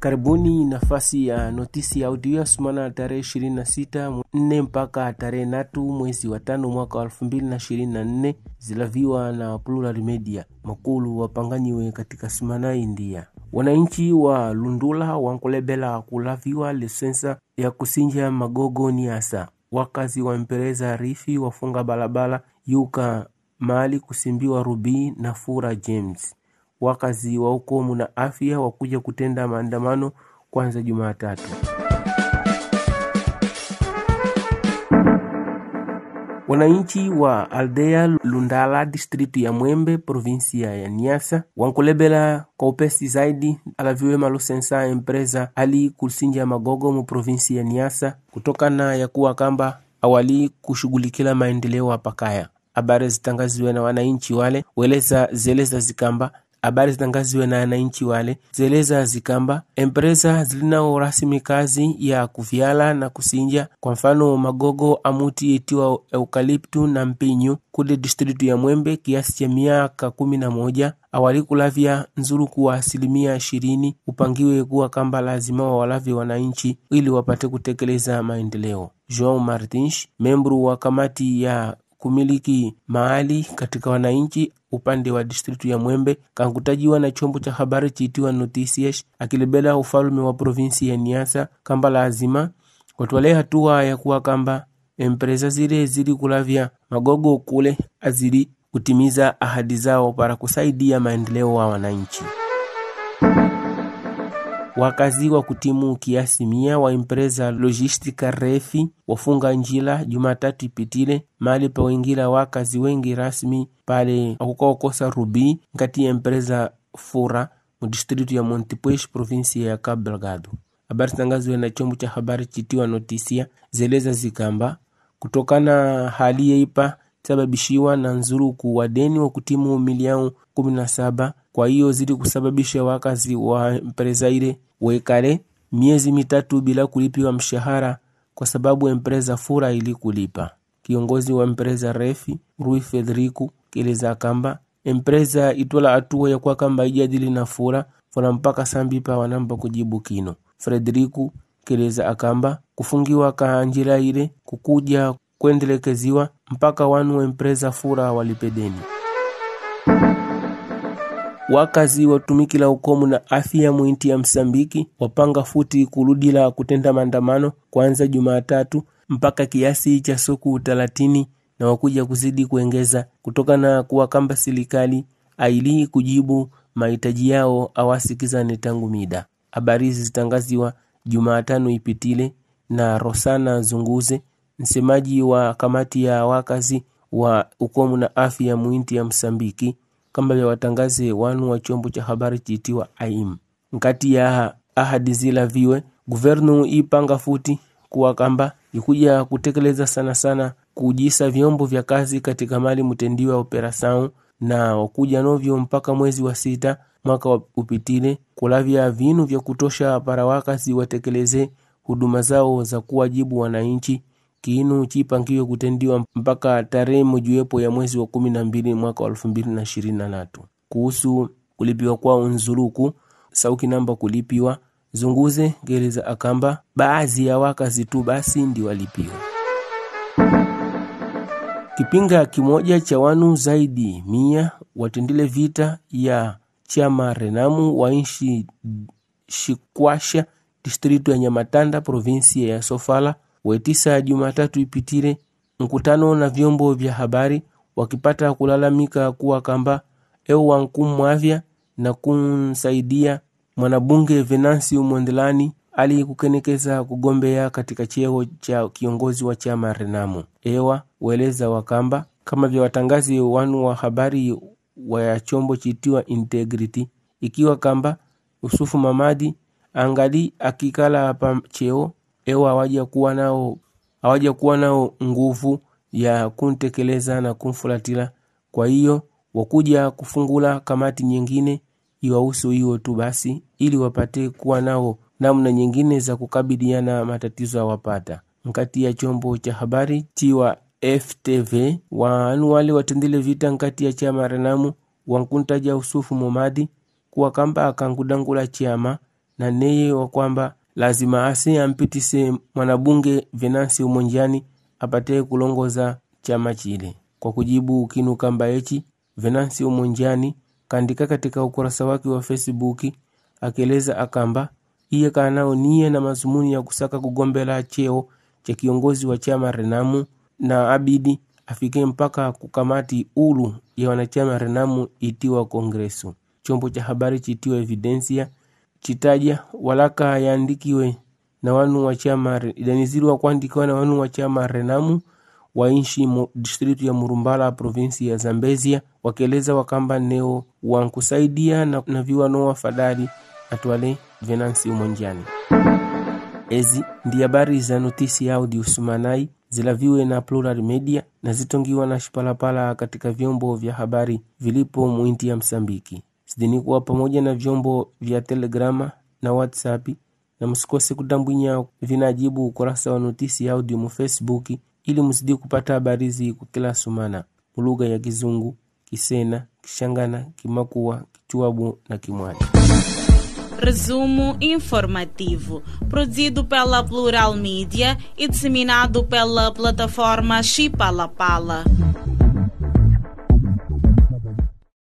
Karibuni nafasi ya notisi ya audio sumana tarehe 26 nne mpaka tarehe natu mwezi wa tano mwaka wa 2024 zilaviwa na Plural Media makulu wapanganyiwe katika sumana India. Wananchi wa Lundula wankulebela kulaviwa lisensa ya kusinja magogo ni asa wakazi wa mpereza rifi wafunga balabala yuka mali kusimbiwa rubii na fura James wakazi wa ukomu na afya wakuja kutenda maandamano kwanza Jumatatu. Wananchi wa aldea Lundala distritu ya Mwembe provinsia ya Niasa wankulebela kwa upesi zaidi alaviwe malusensa empresa ali kusinja magogo mu provinsi ya Niasa kutokana ya kuwa kamba awali kushughulikila maendeleo apakaya. Habari zitangaziwe na wananchi wale weleza zeleza zikamba habari zitangaziwe na wananchi wale zeleza zikamba empresa zilinao rasmi kazi ya kuvyala na kusinja kwa mfano magogo amuti itiwa eukaliptu na mpinyu kule distritu ya Mwembe kiasi cha miaka kumi na moja awali kulavya nzuru kuwa asilimia ishirini upangiwe kuwa kamba lazima wawalavye wananchi ili wapate kutekeleza maendeleo. João Martins, membru wa kamati ya kumiliki mahali katika wananchi upande wa distritu ya Mwembe kankutajiwa na chombo cha habari chiitiwa Noticias akilebela ufalume wa provinsi ya Niasa kamba lazima watwale hatua ya kuwa kamba empresa zile zili kulavya magogo kule azili kutimiza ahadi zao para kusaidia maendeleo wa wananchi. Wakazi wa kutimu kiasi mia wa empresa logistica refi wafunga njila Jumatatu ipitile mali pa wengila wakazi wengi rasmi pale akukaokosa rubi nkati ya empresa fura mu distritu ya Montepuez provinsi ya Cabo Delgado. Habari zitangaziwe na chombo cha habari chitiwa Notisia zeleza zikamba kutokana hali yeipa sababishiwa na nzuruku wadeni wa kutimu milioni kumi na saba kwa hiyo zili kusababisha wakazi wa empresa ile wekale miezi mitatu bila kulipiwa mshahara kwa sababu empresa fura ili kulipa. Kiongozi wa empresa refi Rui Federico keleza kamba empresa itwala hatua ya kwa kamba ijadili na fura funa mpaka sambipa wanamba kujibu kino. Frederico keleza akamba kufungiwa ka njira ile kukuja kuendelekeziwa mpaka wanu wa empresa fura walipedeni wakazi watumikila ukomu na afya mwinti ya Msambiki wapanga futi kuludila kutenda maandamano kwanza Jumatatu mpaka kiasi cha siku talatini na wakuja kuzidi kuengeza kutokana kuwa kamba serikali aili kujibu mahitaji yao awasikizane tangu mida. Habari hizi zitangaziwa Jumatano ipitile na Rosana Zunguze, msemaji wa kamati ya wakazi wa ukomu na afya mwinti ya Msambiki kamba vya watangaze wanu wa chombo cha habari chiitiwa AIM. Nkati ya ahadi zila viwe guvernu ipanga futi kuwa kamba ikuja kutekeleza sana sana kujisa vyombo vya kazi katika mali mtendiwa operasau na wakuja novyo mpaka mwezi wa sita mwaka wa upitile kulavya vinu vya kutosha para wakazi watekeleze huduma zao za kuwajibu wananchi kiinu chipangiwe kutendiwa mpaka tarehe mojuwepo ya mwezi wa kumi na mbili mwaka wa elfu mbili na ishirini na tatu. Kuhusu kulipiwa kwao nzuluku sauki namba kulipiwa zunguze gereza akamba baadhi ya wakazi tu basi ndi walipiwa. Kipinga kimoja cha wanu zaidi mia watendile vita ya chama Renamu wa inshi Shikwasha distritu ya Nyamatanda provinsi ya Sofala wetisa Jumatatu ipitile mkutano na vyombo vya habari wakipata kulalamika kuwa kamba eu wankumwavya na kumsaidia mwanabunge Venansi Mondelani ali kukenekeza kugombea katika cheo cha kiongozi wa chama Renamo. Ewa weleza wakamba kama vya watangazi wanu wa habari wa chombo chitiwa Integrity ikiwa kamba Yusufu Mamadi angali akikala hapa cheo ewa hawaja kuwa nao hawaja kuwa nao nguvu ya kuntekeleza na kumfulatila. Kwa hiyo wakuja kufungula kamati nyingine iwahusu hiyo tu basi, ili wapate kuwa nao namna nyingine za kukabiliana matatizo awapata nkati ya chombo cha habari tiwa FTV wanu wale watendile vita nkati ya chama Renamu wankuntaja Usufu Momadi kuwa kamba akankudangula chama na neye wa kwamba lazima ase ampitise mwanabunge Venansi Umonjani apate kulongoza chama chile. Kwa kujibu ukinu kamba echi, Venansi Umonjani kaandika katika ukurasa wake wa Facebook akieleza akamba iye kanao niye na mazumuni ya kusaka kugombela cheo cha kiongozi wa chama Renamu na abidi afike mpaka kukamati ulu ya wanachama Renamu itiwa Kongresu. Chombo cha habari chitiwa Evidensia chitaja walaka yaandikiwe na wanu wa chama idaniziriwa kuandikiwa na wanu wa chama Renamu wa inshi mu distritu ya Murumbala provinsi ya Zambezia wakieleza wakamba neo wankusaidia na, na viwano wafadhali atwale Venansi Umonjani. Ezi ndi habari za notisi ya audio sumanai zilaviwe na Plural Media na zitongiwa na Shipalapala katika vyombo vya habari vilipo mwinti ya Msambiki zidini kuwa pamoja na vyombo vya Telegrama na WhatsApp, na msikose kutambwinya vinajibu ukurasa wa notisi ya audio mu Facebook ili mzidi kupata habari hizi kwa kila sumana mulugha ya Kizungu, Kisena, Kishangana, Kimakua, Kichwabu na Kimwani. Resumo informativo, produzido pela Plural Mídia e disseminado pela plataforma Chipalapala.